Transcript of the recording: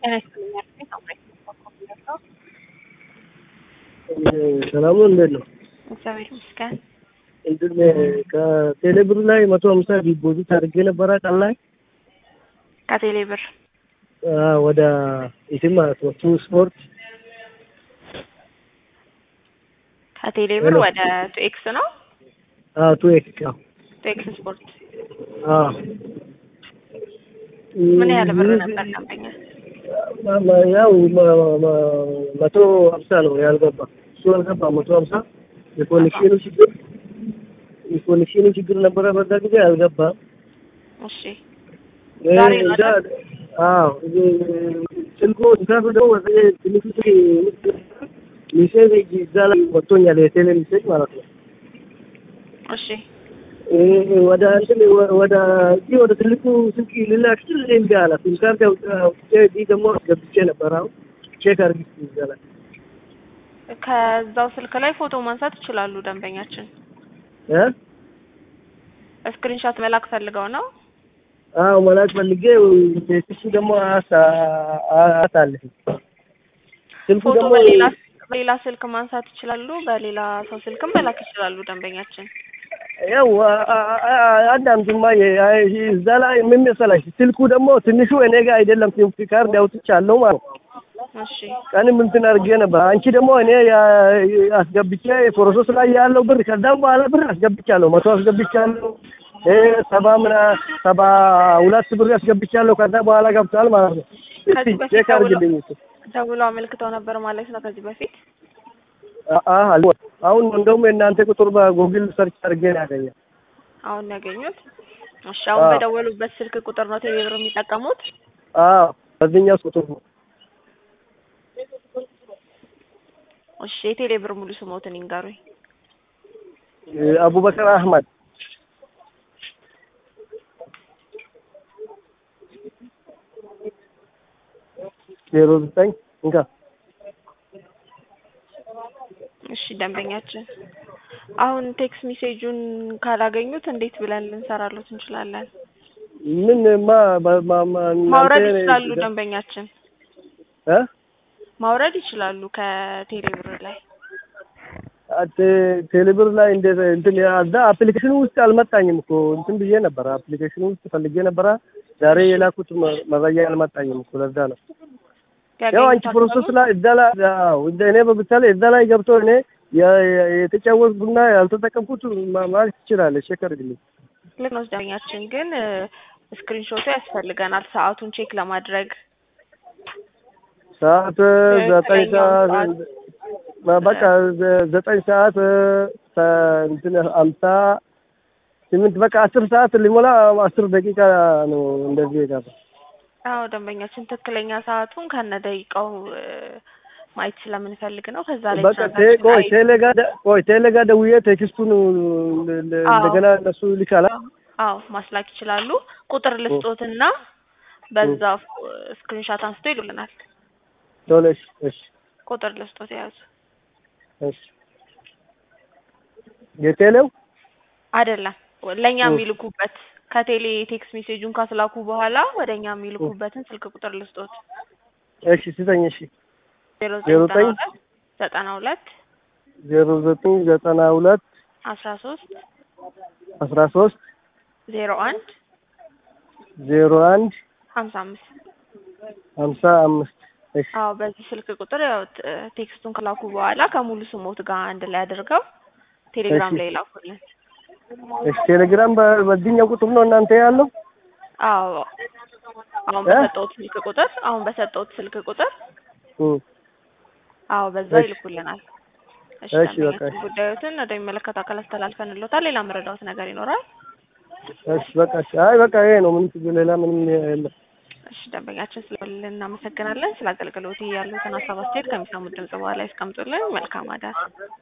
ጤና ይስጥልኝ አልኩኝ። ሳምራዊት ኮምፒውተር ነው። ሰላሙ እንዴት ነው? እግዚአብሔር ይመስገን። እንትን ከቴሌብር ላይ መቶ ሀምሳ ዲፖዚት አድርጌ ነበረ ቀን ላይ ከቴሌ ብር አ፣ ወደ ኢትም ማለት ነው ቱ ስፖርት ከቴሌ ብር ሄሎ። ወደ ቱኤክስ ነው። አ ቱ ኤክስ አዎ ቱኤክስ ስፖርት አ ምን ያህል ብር ነበር ደንበኛ? ማ- ማ- ያው ማ- ማ- መቶ ሀምሳ ነው ያልገባ እሱ አልገባ መቶ ሀምሳ የኮኔክሽኑ ችግር የኮኔክሽኑ ችግር ነበረ በዛ ጊዜ አልገባም። እሺ ዛሬ ነው እንዳ አይደል? አዎ ስልኩ ስልኩ ደግሞ ወደ ትንሹ ስልክ ሜሴጅ እዛ ላይ ወጥቶኛል የቴሌ ሜሴጅ ማለት ነው። እሺ እ ወደ እንትን ወ- ወደ እዚህ ወደ ትልቁ ስልክ ልላክ ስል እምቢ አለ። ሲም ካርድ አውጥ- አውጥቼ እዚህ ደግሞ አስገብቼ ነበር። አሁን ቼክ አድርጊ እስኪ እዛ ላይ ከዛው ስልክ ላይ ፎቶ ማንሳት ይችላሉ ደንበኛችን። እ ስክሪንሾት መላክ ፈልገው ነው። አዎ መላክ ፈልጌ ቴክስቱ ደግሞ አሳ- አሳልፍ ስልኩ ፎቶ ደግሞ በሌላ በሌላ ስልክ ማንሳት ይችላሉ። በሌላ ሰው ስልክም መላክ ይችላሉ ደንበኛችን። ያው አ- አ- አ- አዳምጪማ የ- አ- እዛ ላይ ምን መሰለሽ ስልኩ ደግሞ ትንሹ እኔ ጋር አይደለም ሲም ካርድ አውጥቻለሁ ማለት ነው። እሺ ቀንም እንትን አድርጌ ነበር። አንቺ ደግሞ እኔ ያ- አስገብቼ ፕሮሰስ ላይ ያለው ብር ከዛም በኋላ ብር አስገብቻለሁ፣ መቶ አስገብቻለሁ፣ እ ሰባ ምና ሰባ ሁለት ብር አስገብቻለሁ። ከዛ በኋላ ገብቷል ማለት ነው። እስቲ ከዚህ በፊት ቼክ አድርግልኝ እሱ። ደውለው አመልክተው ነበር ማለት ነው ከዚህ በፊት አ- አ- አልሞ- አሁን እንደውም የእናንተ ቁጥር በጉግል ሰርች አድርጌ ነው ያገኘው። አሁን ያገኙት። እሺ አሁን አዎ። በደወሉበት ስልክ ቁጥር ነው ቴሌብር የሚጠቀሙት። አዎ በዚህኛው ቁጥር ነው። እሺ የቴሌብር ሙሉ ስሞትን ይንገሩኝ። እ አቡበከር አህመድ ዜሮ ዘጠኝ እንካ እሺ ደንበኛችን አሁን ቴክስት ሜሴጁን ካላገኙት እንዴት ብለን ልንሰራሉት እንችላለን? ምን ማ ማ- ማ- ማ- ማውረድ እናንተ- ይችላሉ ደንበኛችን እ ማውረድ ይችላሉ ከቴሌብር ላይ። ቴ- ቴሌብር ላይ እንደ እንትን እዛ አፕሊኬሽኑ ውስጥ አልመጣኝም እኮ እንትን ብዬ ነበረ። አፕሊኬሽኑ ውስጥ ፈልጌ ነበረ። ዛሬ የላኩት መ- መረጃ አልመጣኝም እኮ ለዛ ነው። ያው አንቺ ያገኙት ፕሮሰስ ላይ እዛ ላይ አዎ እንደ እኔ በምሳሌ እዛ ላይ ገብቶ እኔ የ- የ- የተጫወትኩና ያልተጠቀምኩት ማ- ማለት ትችላለች። ቼክ አድርግልኝ። ልክ ነው ደንበኛችን፣ ግን ስክሪንሾቱ ያስፈልገናል ሰዓቱን ቼክ ለማድረግ ሰዓት ዘጠኝ ትክክለኛውን ሰዓት በ- በቃ ዘ- ዘጠኝ ሰዓት ተ- እንትን አምሳ ስምንት በቃ አስር ሰዓት ሊሞላ አስር ደቂቃ ነው እንደዚህ የጋባ አዎ ደንበኛችን ትክክለኛ ሰዓቱን ከነ ደቂቃው እ፣ ማየት ስለምንፈልግ ነው። ከዛ ላይ በቃ ቴ- ትራንዛክሽን ቆይ አይ- ቴሌ ጋር ደ- ቆይ ቴሌ ጋር ደውዬ ቴክስቱን ለ- ለ- አዎ። እንደገና እነሱ ይልካላ። አዎ ማስላክ ይችላሉ። ቁጥር ልስጦትና በዛ ስክሪንሻት አንስቶ ይሉልናል። ቶሎ እሺ እሺ ቁጥር ልስጦት የያዙ እሺ የቴሌው አይደለም ለእኛ እ። የሚልኩበት ከቴሌ ቴክስት ሜሴጁን ካስላኩ በኋላ ወደ እኛ የሚልኩበትን ስልክ ቁጥር ልስጦት እሺ ስጠኝ። እሺ ዜሮ ዜሮ ዘጠኝ ዘጠኝ ዘጠና ሁለት ዜሮ ዘጠኝ ዘጠና ሁለት አስራ ሶስት አስራ ሶስት ዜሮ አንድ ዜሮ አንድ ሀምሳ አምስት ሀምሳ አምስት እሺ አዎ በዚህ ስልክ ቁጥር ያው ት- ቴክስቱን ከላኩ በኋላ ከሙሉ ስሞት ጋር አንድ ላይ አድርገው ቴሌግራም እሺ። ላይ ላኩልን። እሺ ቴሌግራም በ- በዚህኛው ቁጥር ነው እናንተ ያለው? አዎ አሁን እ? በሰጠሁት ስልክ ቁጥር አሁን በሰጠሁት ስልክ ቁጥር እ አዎ በዛ እሺ። ይልኩልናል። እሺ እሺ፣ በቃ ደንበኛችን ጉዳዮትን ወደሚመለከተው አካል አስተላልፈንልዎታል። ሌላ መረዳዎት ነገር ይኖራል? እሺ በቃ እሺ። አይ በቃ ይሄ ነው ምንም ችግር ሌላ ምንም የለም። እሺ ደንበኛችን ስለልን እናመሰግናለን። ስለ አገልግሎት ያሉትን ሀሳብ አስተያየት ከሚሰሙት ድምጽ በኋላ ያስቀምጡልን። መልካም አዳር።